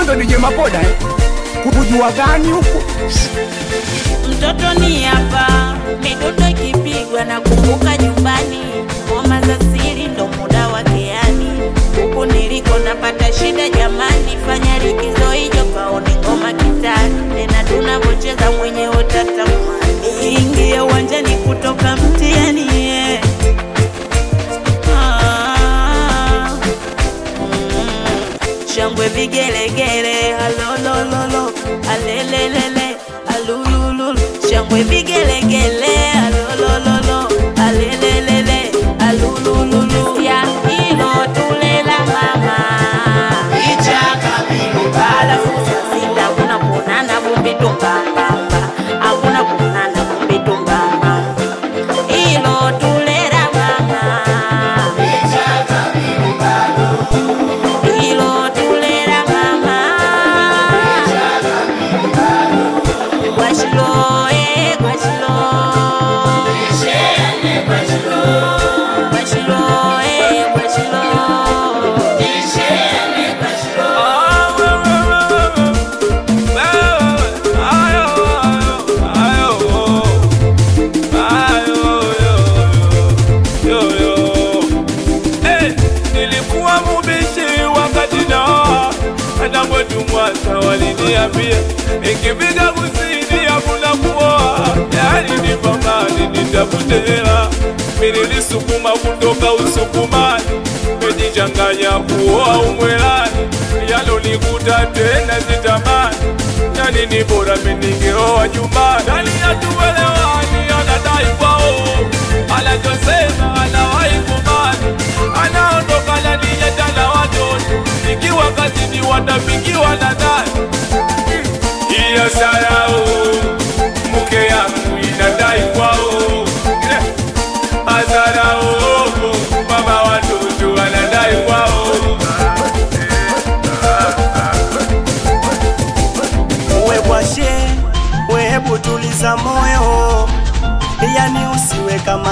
wewe ndo DJ Mapoda eh? Kukujua gani huku? Mtoto ni hapa, midundo ikipigwa na kumbuka nyumbani, ngoma za siri ndo muda wake yani. Huku niliko napata shida jamani, fanya likizo hiyo kaone ngoma kitani, tena tunavyocheza mwenyewe utatamani. Ingia uwanjani kutoka mtiani yeah. Ah, mm. Shangwe vigelegele, alolololo, alelelele, alulululu. Shangwe vigelegele, alolololo, alelelele, alulululu. Ya hilo tulela mama. Ichaka Alafu saa sita hakuna kuonana vumbi tumbambamba, hakuna kuonana vumbi tumbambamba. Hilo tulera mama. Hilo tulera mama. Gwashilo, eh, gwashilo. Gwashilo, eh, gwashilo. Nilikuwa mubishi wakati naoa hata kwetu Mwanza waliniambia nikipiga kusini hakuna kuoa, yani ni pambani nitafute hela. Mimi nilisukuma kutoka Usukumani, mejichanganya kuoa Umwelani, yalonikuta tena sitamani, yani ni bora mimi ningeoa nyumbani. Yani hatuelewani, anadai kwao, anachosema anawahi kubali, anaondoka na niyeta na watoto, ikiwa kazini watapikiwa na nani? Hiyo sarau mke yangu inadai kwao Eh, Azarao mama watoto anadai kwao uwe bwashe wehebu tuliza moyo yani usiwe kama